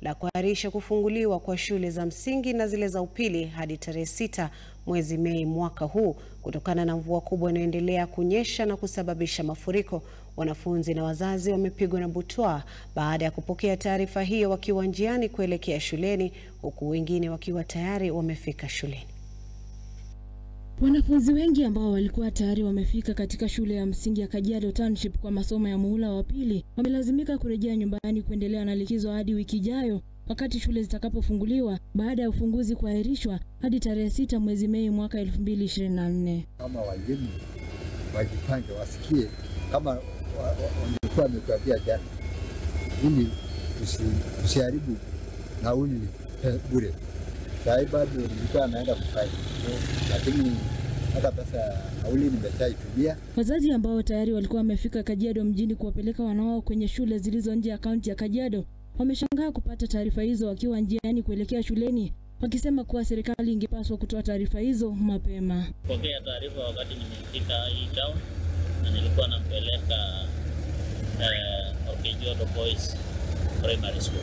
la kuahirisha kufunguliwa kwa shule za msingi na zile za upili hadi tarehe sita mwezi Mei mwaka huu kutokana na mvua kubwa inayoendelea kunyesha na kusababisha mafuriko. Wanafunzi na wazazi wamepigwa na butwaa baada ya kupokea taarifa hiyo wakiwa njiani kuelekea shuleni huku wengine wakiwa tayari wamefika shuleni. Wanafunzi wengi ambao walikuwa tayari wamefika katika shule ya msingi ya Kajiado Township kwa masomo ya muhula wa pili wamelazimika kurejea nyumbani kuendelea na likizo hadi wiki ijayo wakati shule zitakapofunguliwa baada ya ufunguzi kuahirishwa hadi tarehe sita mwezi Mei mwaka 2024. Kama walimu wajipange, wasikie kama wangekuwa wametuambia jana, ili tusiharibu nauli bure. Sai bado nilikuwa anaenda kufanya lakini hata pesa ya nauli nimeshaitumia. Wazazi ambao tayari walikuwa wamefika Kajiado mjini kuwapeleka wanao kwenye shule zilizo nje ya kaunti ya Kajiado wameshangaa kupata taarifa hizo wakiwa njiani kuelekea shuleni, wakisema kuwa serikali ingepaswa kutoa taarifa hizo mapema. Pokea taarifa wakati nimefika hii town na nilikuwa nampeleka uh, Orkejuado Boys Primary School.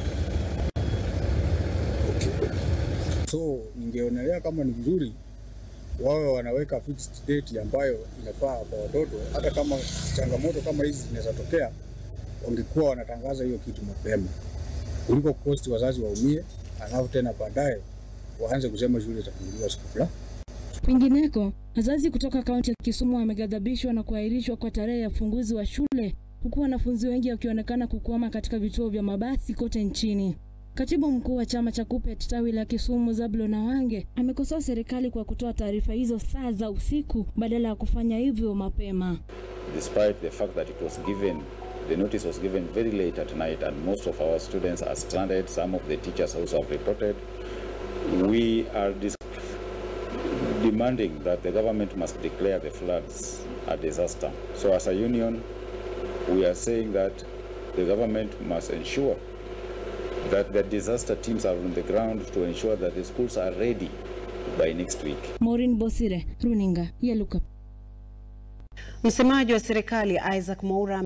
Okay. So ningeonelea kama ni vizuri wawe wanaweka fixed date ambayo inafaa kwa watoto, hata kama changamoto kama hizi zinaweza tokea, wangekuwa wanatangaza hiyo kitu mapema kuliko kukosti wazazi waumie, alafu tena baadaye waanze kusema shule itafunguliwa siku fulani. Kwingineko, wazazi kutoka kaunti ya Kisumu wameghadhabishwa na kuahirishwa kwa tarehe ya ufunguzi wa shule, huku wanafunzi wengi wakionekana kukwama katika vituo vya mabasi kote nchini. Katibu mkuu wa chama cha KUPPET tawi la Kisumu Zablon Awange amekosoa serikali kwa kutoa taarifa hizo saa za usiku badala ya kufanya hivyo mapema. Despite the fact that it was given the notice was given very late at night and most of our students are stranded some of the teachers also have reported we are demanding that the government must declare the floods a disaster so as a union we are saying that the government must ensure that the disaster teams are on the ground to ensure that the schools are ready by next week. Maureen Bosire, Runinga ya Luka. Msemaji wa serikali Isaac Mwaura